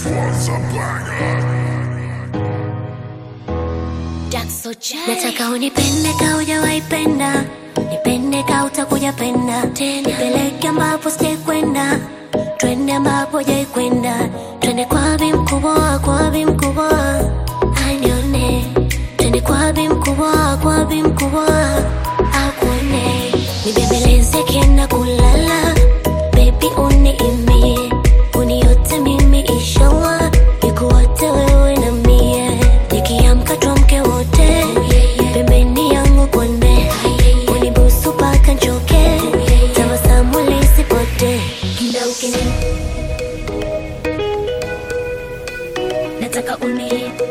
was a banger. Nataka unipende ka hujawahi penda, nipende ka utakuja penda tena, nipeleke ambapo sijai kwenda, twende ambapo hujai kwenda, twende kwa bi mkubwa, kwa bi mkubwa, anione, twende kwa bi mkubwa, kwa bi mkubwa, akuone, nibembeleze kienda kulala, baby uniimie, uniote mimi inshallah, nikuote wewe na mie, nikiamka tuamke wote, pembeni yangu konde, unibusu paka nchoke, tabasamu lisipote, kila ukini nataka uni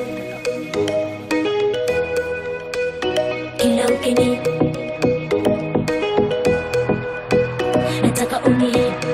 kila ukini nataka uni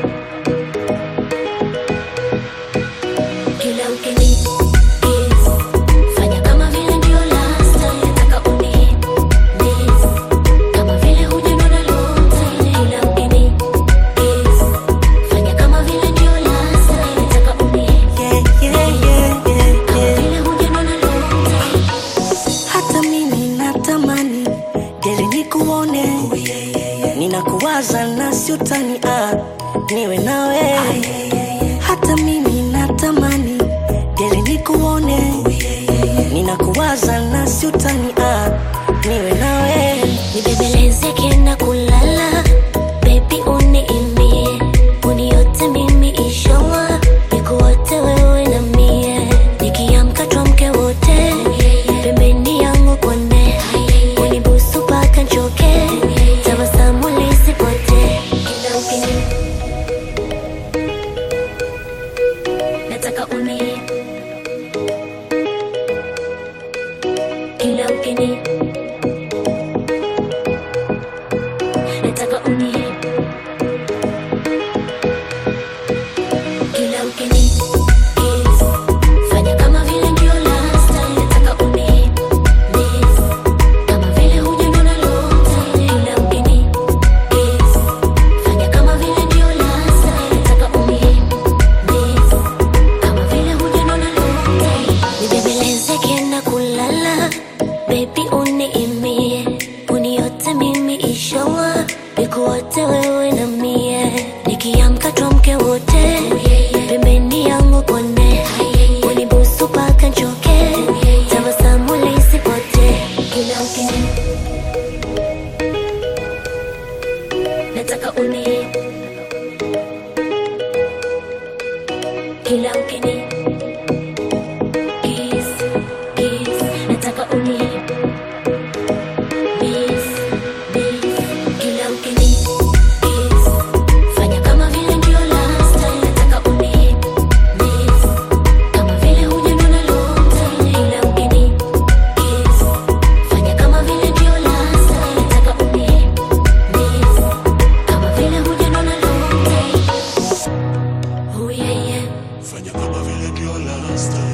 kila ukini kiss fanya kama vile ndio last time nataka uni miss kama vile hujanona long time kila ukini kiss fanya kama vile ndio last time nataka uni Yeah, yeah, yeah, yeah, kama yeah. vile hujanona long time Hata mimi natamani geri nikuone, ninakuwaza na siutani ah, niwe nawe. Hata mimi natamani geri nikuone, ninakuwaza na siutani ah, niwe nawe. nibembeleze kienda kulala bebi uniimbie uniote mimi inshallah nikuote wewe na mie nikiamka twamke wote pembeni yangu kone unibusu paka nchoke tabasamu lisipote kila ukini nataka uni kila ukini nataka uni kila ukini kiss fanya kama vile ndio last time nataka uni miss kama vile hujanona long time kila ukini kiss fanya kama vile ndio last time nataka uni miss kama vile hujanona long time nibembeleze kienda kulala baby uniimie uniote mimi inshallah nikuote wewe na mie nikiamka twamke wote pembeni yangu kone unibusu paka nchoke tabasamu lisipote kila ukini nataka uni kila ukini kiss kiss nataka uni miss miss kila ukini kiss fanya kama vile ndio last time nataka uni miss kama vile hujanona long time kila ukini kiss fanya kama vile ndio last time nataka uni miss kama vile hujanona long time oh yeah yeah Fanya kama vile ndio last time.